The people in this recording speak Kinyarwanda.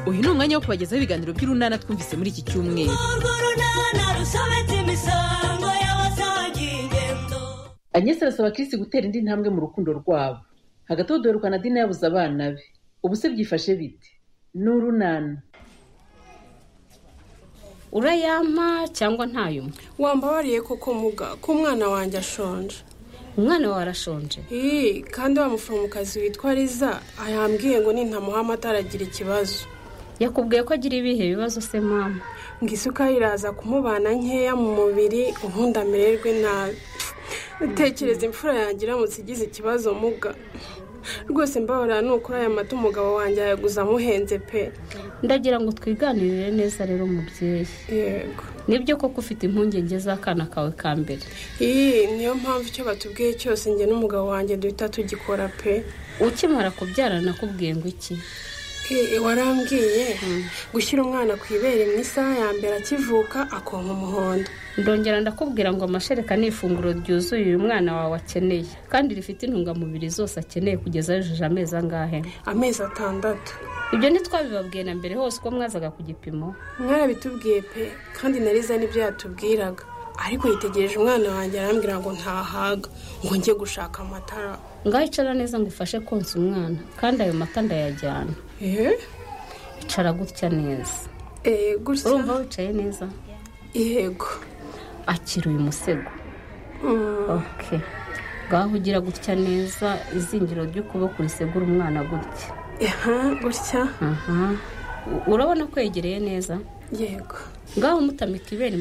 uyu ni umwanya wo kubagezaho ibiganiro by'urunana twumvise muri iki cyumweru ageze arasaba kirisi gutera indi ntambwe mu rukundo rwabo hagati aho dore ukanadina yabuze abana be ubu se byifashe bite ni urunana urayampa cyangwa ntayumpa wambabariye koko muga ko umwana wanjye ashonje umwana wawe arashonje iyi kandi wa muforomokazi witwa riza yambwiye ngo nintamuha amata aragira ikibazo yakubwiye ko agira ibihe bibazo se mama ngo isuka iraza kumubana nkeya mu mubiri ubundi amererwe nabi utekereza imfura yanjye iramutse igize ikibazo muga rwose mbabara ni ukuri aya mata umugabo wanjye ayaguze amuhenze pe ndagira ngo twiganirire neza rero mubyeyi yego nibyo koko ufite impungenge z'akana kawe ka mbere iyi niyo mpamvu icyo batubwiye cyose njye n'umugabo wanjye duhita tugikora pe ukimara kubyara nakubwiye ngo iki Eh, warambwiye gushyira umwana ku ibere mu isaha ya mbere akivuka akonka umuhondo ndongera ndakubwira ngo amashereka ni ifunguro ryuzuye uyu mwana wawe akeneye kandi rifite intungamubiri zose akeneye kugeza yujuje amezi angahe amezi atandatu ibyo ntitwabibabwiye na mbere hose uko mwazaga ku gipimo mwarabitubwiye pe kandi na riza nibyo yatubwiraga ariko yitegereje umwana wanjye arambwira ngo ntahaga ngo njye gushaka amatara ngaho icara neza ngo ufashe konsa umwana kandi ayo mata ndayajyana eee icara gutya neza eee gutya urumva wicaye neza yego akira uyu musego Mm, ok ngaho ugira gutya neza izingiro ry'ukuboko risegura umwana gutya aha gutya aha U- urabona ko yegereye neza yego ngaho umutamika ibere mu